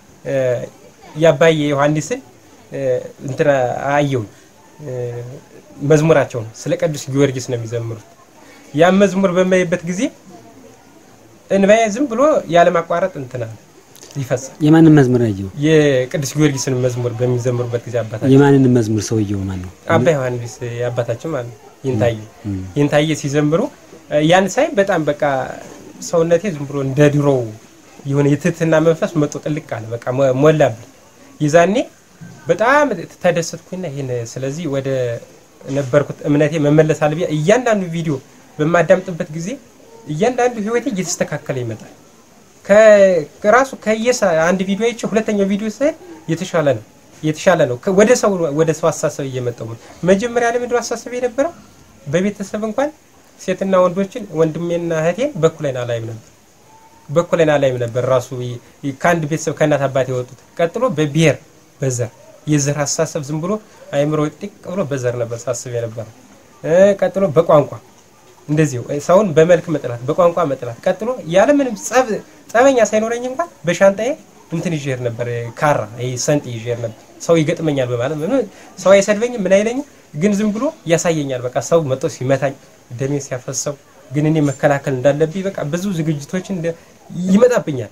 የአባዬ ዮሐንስን እንትና አየሁኝ። መዝሙራቸው ነው ስለ ቅዱስ ጊዮርጊስ ነው የሚዘምሩት። ያን መዝሙር በማይበት ጊዜ እንባዬ ዝም ብሎ ያለማቋረጥ እንትና ይፈሳል። የማንን መዝሙር ያየው? የቅዱስ ጊዮርጊስን መዝሙር በሚዘምሩበት ጊዜ አባታችን የማንን መዝሙር ሰውየው ማን ነው? አባ ዮሐንስ አባታችን ማለት ነው። ይንታየ ይንታየ ሲዘምሩ ያን ሳይ በጣም በቃ ሰውነቴ ዝም ብሎ እንደ ድሮው የሆነ የትህትና መንፈስ መጦ ጥልቅ አለ። በቃ ሞ- ሞላብኝ። ይዛኔ በጣም ተደሰትኩኝና ይህን ስለዚህ ወደ ነበርኩት እምነቴ መመለስ አለብኝ። እያንዳንዱ ቪዲዮ በማዳምጥበት ጊዜ እያንዳንዱ ህይወቴ እየተስተካከለ ይመጣል። ከ- ከራሱ ከየሳ አንድ ቪዲዮ አይቼ ሁለተኛው ቪዲዮ ሳይ የተሻለ ነው የተሻለ ነው። ከ- ወደ ሰው ወደ ሰው አሳሰብ እየመጣሁ ነው። መጀመሪያ ላይ ምንድነው አሳሰብ የነበረው በቤተሰብ እንኳን ሴትና ወንዶችን ወንድሜና እህቴን በኩሌን አላይም ነበር በኩሌን አላይም ነበር። ራሱ ይ- ይ- ከአንድ ቤተሰብ ከእናት አባት የወጡት ቀጥሎ በብሔር በዘር የዘር አሳሰብ ዝም ብሎ አይምሮ ጥቅ ብሎ በዘር ነበር ሳስብ የነበረው እ ቀጥሎ በቋንቋ እንደዚሁ እ ሰውን በመልክ መጥላት፣ በቋንቋ መጥላት፣ ቀጥሎ ያለምንም ጸብ ጸበኛ ሳይኖረኝ እንኳን በሻንጣዬ እንትን ይዤ እሄድ ነበር እ ካራ ይሄ ሰንጥ ይዤ እሄድ ነበር። ሰው ይገጥመኛል በማለት ምንም ሰው አይሰድበኝም ምን አይለኝም፣ ግን ዝም ብሎ ያሳየኛል። በቃ ሰው መጥቶ ሲመታኝ ደሜ ሲያፈሰው ግን እኔ መከላከል እንዳለብኝ በቃ ብዙ ዝግጅቶችን እንደ- ይመጣብኛል።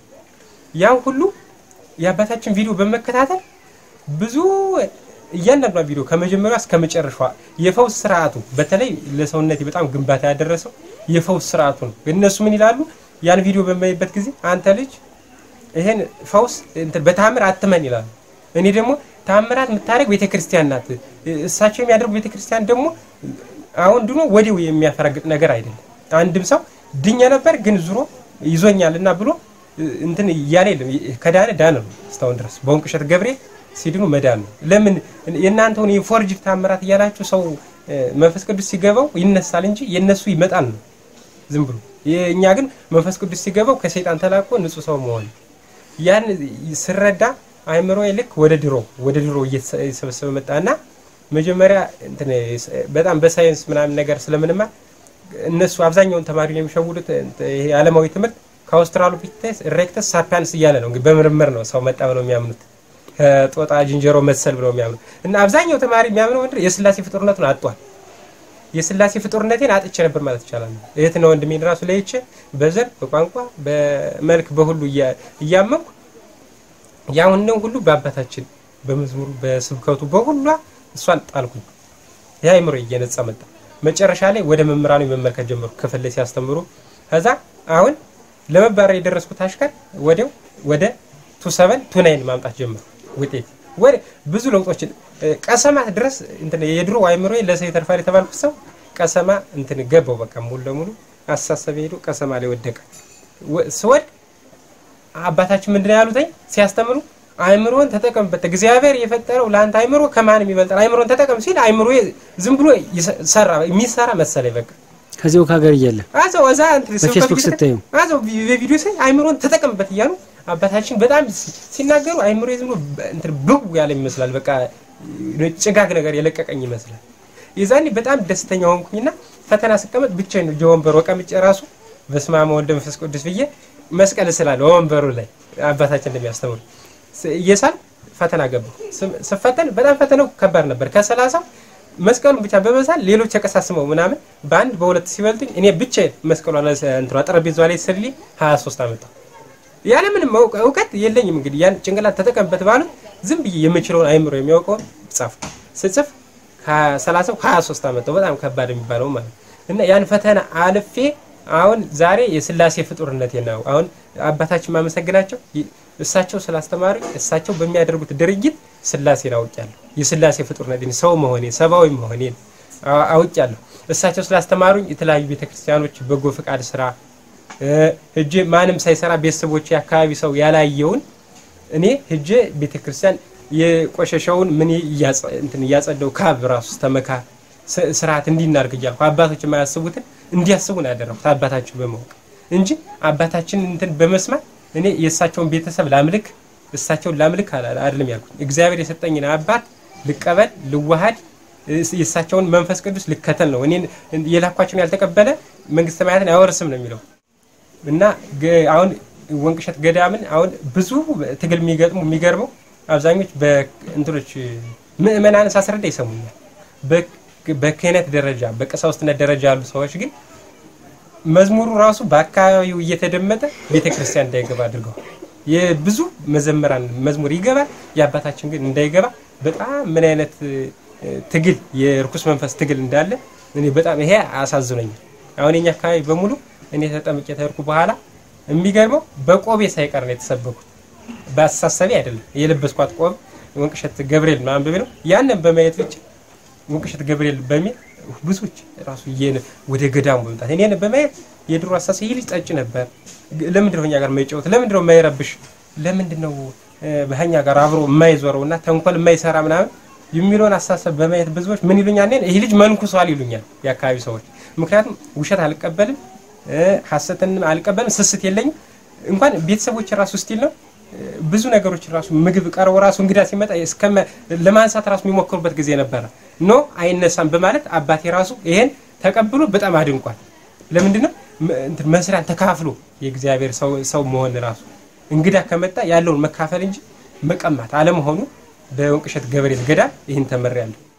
ያን ሁሉ የአባታችን ቪዲዮ በመከታተል ብዙ እያንዳንዷ ቪዲዮ ከመጀመሪያ እስከ መጨረሻዋ የፈውስ ስርዓቱ በተለይ ለሰውነቴ በጣም ግንባታ ያደረሰው የፈውስ ስርዓቱ ነው። እነሱ ምን ይላሉ? ያን ቪዲዮ በማይበት ጊዜ አንተ ልጅ ይሄን ፈውስ እንትን በታምር አትመን ይላሉ። እኔ ደግሞ ታምራት የምታደርግ ቤተክርስቲያን ናት። እሳቸው የሚያደርጉ ቤተክርስቲያን ደግሞ አሁን ድኖ ወዲው የሚያፈረግጥ ነገር አይደለም። አንድም ሰው ድኛ ነበር ግን ዙሮ ይዞኛል እና ብሎ እንትን እያለ የለም። ከዳነ ዳነ ነው እስካሁን ድረስ በወንቅሸት ገብርኤል ሲድኑ መዳን ነው። ለምን የእናንተውን የፎርጅድ ታምራት እያላችሁ ሰው እ፣ መንፈስ ቅዱስ ሲገባው ይነሳል እንጂ የነሱ ይመጣል ነው ዝም ብሎ። እኛ ግን መንፈስ ቅዱስ ሲገባው ከሰይጣን ተላቆ ንጹህ ሰው መሆን ያን ስረዳ አይምሮ ልክ ወደ ድሮ ወደ ድሮ እየተሰበሰበ መጣና መጀመሪያ እንትን በጣም በሳይንስ ምናምን ነገር ስለምንማር እነሱ አብዛኛውን ተማሪ ነው የሚሸውዱት። ይሄ ዓለማዊ ትምህርት ከአውስትራሎፒቴስ ኢሬክተስ ሳፒያንስ እያለ ነው እንግዲህ በምርምር ነው ሰው መጣ ብለው የሚያምኑት ከጦጣ ዝንጀሮ መሰል ብለው የሚያምኑት እና አብዛኛው ተማሪ የሚያምነው ምንድን ነው የስላሴ ፍጡርነቱን አጧል። የስላሴ ፍጡርነቴን አጥቼ ነበር ማለት ይቻላል። እህትና ወንድሜን ራሱ ለይቼ በዘር በቋንቋ በመልክ በሁሉ እያ- እያመንኩ ያሁንን ሁሉ በአባታችን በመዝሙሩ በስብከቱ በሁሏ እሷን ጣልኩኝ። የአእምሮ እየነጻ መጣ። መጨረሻ ላይ ወደ መምህራኑ መመልከት ጀመሩ። ክፍል ላይ ሲያስተምሩ ከዛ አሁን ለመባረር የደረስኩት አሽከር ወዲያው ወደ ቱ ሰቨን ቱ ናይን ማምጣት ጀመሩ። ውጤት ወደ ብዙ ለውጦችን እ፣ ቀሰማ ድረስ እንትን የድሮ አይምሮ ለሰው የተርፋል የተባልኩት ሰው ቀሰማ እንትን ገባው። በቃ ሙሉ ለሙሉ አሳሰብ ሄዶ ቀሰማ ላይ ወደቀ። ወ- ስወድቅ አባታችን ምንድን ነው ያሉትኝ ሲያስተምሩ አይምሮን ተጠቀምበት እግዚአብሔር የፈጠረው ለአንተ አይምሮ ከማንም ይበልጣል አይምሮን ተጠቀም ሲል አይምሮ ዝም ብሎ ይሰ- ሰራ የሚሰራ መሰለኝ በቃ ከዚያው ከሀገር እያለ አዘው እዛ እንትን በፌስቡክ ስብከት ጊዜ- ስታዩ? አዘው ቪ- በቪዲዮ ሳይ አይምሮን ተጠቀምበት እያሉ አባታችን በጣም ሲ- ሲናገሩ አይምሮ ዝም ብሎ በ- እንትን ብው ያለ ይመስላል። በቃ ጭጋግ ነገር የለቀቀኝ ይመስላል። የዛኔ በጣም ደስተኛ ሆንኩኝና ፈተና ስቀመጥ ብቻዬን ነው ወንበሩ ቀምጬ ራሱ በስመ አብ ወወልድ ወመንፈስ ቅዱስ ብዬ መስቀል ስላለ ወንበሩ ላይ አባታችን እንደሚያስተምሩ ስ- እየሳልኩ ፈተና ገባሁ። ስ- ስፈተን በጣም ፈተናው ከባድ ነበር። ከሰላሳው መስቀሉን ብቻ በመሳል ሌሎች ተቀሳስመው ምናምን በአንድ በሁለት ሲበልጡኝ እኔ ብቻዬን መስቀሏ ላይ እንትኗ ጠረጴዛዋ ላይ ስሊ 23 አመጣሁ። ያለምንም እውቀ- እውቀት የለኝም። እንግዲህ ያን ጭንቅላት ተጠቀምበት ባሉት ዝም ብዬ የምችለውን አይምሮ የሚያውቀውን ጻፍ ስጽፍ ከሰላሳው 23 አመጣሁ። በጣም ከባድ የሚባለው ማለት ነው። እና ያን ፈተና አልፌ አሁን ዛሬ የስላሴ ፍጡርነቴ ነው። አሁን አባታችን ማመሰግናቸው ይ- እሳቸው ስላስተማሩ እሳቸው በሚያደርጉት ድርጊት ስላሴን አውቄያለሁ። የስላሴ ፍጡርነቴን ሰው መሆኔን ሰብአዊ መሆኔን አ- አውቄያለሁ። እሳቸው ስላስተማሩኝ የተለያዩ ቤተክርስቲያኖች በጎ ፍቃድ ስራ እ፣ ሄጄ ማንም ሳይሰራ ቤተሰቦች የአካባቢ ሰው ያላየውን እኔ ሄጄ ቤተክርስቲያን የቆሸሸውን ምን እያጸ- እንትን እያጸደው ካብ ራሱ ተመካ ስ- ስርዓት እንዲናርግ እያልኩ አባቶች የማያስቡትን እንዲያስቡ ነው ያደረኩት አባታችን በማወቅ እንጂ አባታችን እንትን በመስማት እኔ የእሳቸውን ቤተሰብ ላምልክ እሳቸውን ላምልክ አላ- አይደለም ያልኩት። እግዚአብሔር የሰጠኝን አባት ልቀበል ልዋሃድ እስ- የእሳቸውን መንፈስ ቅዱስ ልከተል ነው። እኔን የላኳቸውን ያልተቀበለ መንግስተ ሰማያትን አይወርስም ነው የሚለው እና ገ- አሁን ወንቅሸት ገዳምን አሁን ብዙ ትግል የሚገጥሙ የሚገርመው አብዛኞች በእንትኖች ምእመናን ሳስረዳ ይሰሙኛል። በ- በክህነት ደረጃ በቀሳውስትነት ደረጃ ያሉ ሰዎች ግን መዝሙሩ ራሱ በአካባቢው እየተደመጠ ቤተ ክርስቲያን እንዳይገባ አድርገዋል። የብዙ መዘምራን መዝሙር ይገባል፣ የአባታችን ግን እንዳይገባ በጣም ምን አይነት እ፣ ትግል የርኩስ መንፈስ ትግል እንዳለ እኔ በጣም ይሄ አሳዝኖኛል። አሁን የኛ አካባቢ በሙሉ እኔ ተጠምቄ ተሄድኩ በኋላ የሚገርመው በቆቤ ሳይቀር ነው የተሰበኩት። በአስተሳሰቢ አይደለም የለበስኳት ቆብ ወንቅሸት ገብርኤል ምናምን በሚል ነው። ያንን በማየት ብቻ ወንቅሸት ገብርኤል በሚል ብዙዎች ራሱ እየን ወደ ገዳሙ በመምጣት እኔን በማየት የድሮ አስተሳሰብ ይህ ልጅ ጠጭ ነበር፣ ለምንድን ነው እኛ ጋር የማይጫወት? ለምንድን ነው የማይረብሽ? ለምንድን ነው በኛ ጋር አብሮ የማይዞረው እና ተንኮል የማይሰራ ምናምን የሚለውን አስተሳሰብ በማየት ብዙዎች ምን ይሉኛል? እኔን ይህ ልጅ መንኩሷል ይሉኛል የአካባቢ ሰዎች። ምክንያቱም ውሸት አልቀበልም፣ ሐሰትን አልቀበልም፣ ስስት የለኝም። እንኳን ቤተሰቦች ራሱ ስቲል ነው ብዙ ነገሮች ራሱ ምግብ ቀርቦ ራሱ እንግዳ ሲመጣ እስከ ለማንሳት ራሱ የሚሞክሩበት ጊዜ ነበረ። ኖ አይነሳም በማለት አባቴ ራሱ ይሄን ተቀብሎ በጣም አድንቋል። ለምንድን ነው መስሪያን ተካፍሎ የእግዚአብሔር ሰው መሆን ራሱ እንግዳ ከመጣ ያለውን መካፈል እንጂ መቀማት አለመሆኑ በወንቅሸት ገብርኤል ገዳም ይህን ተመሪያለሁ።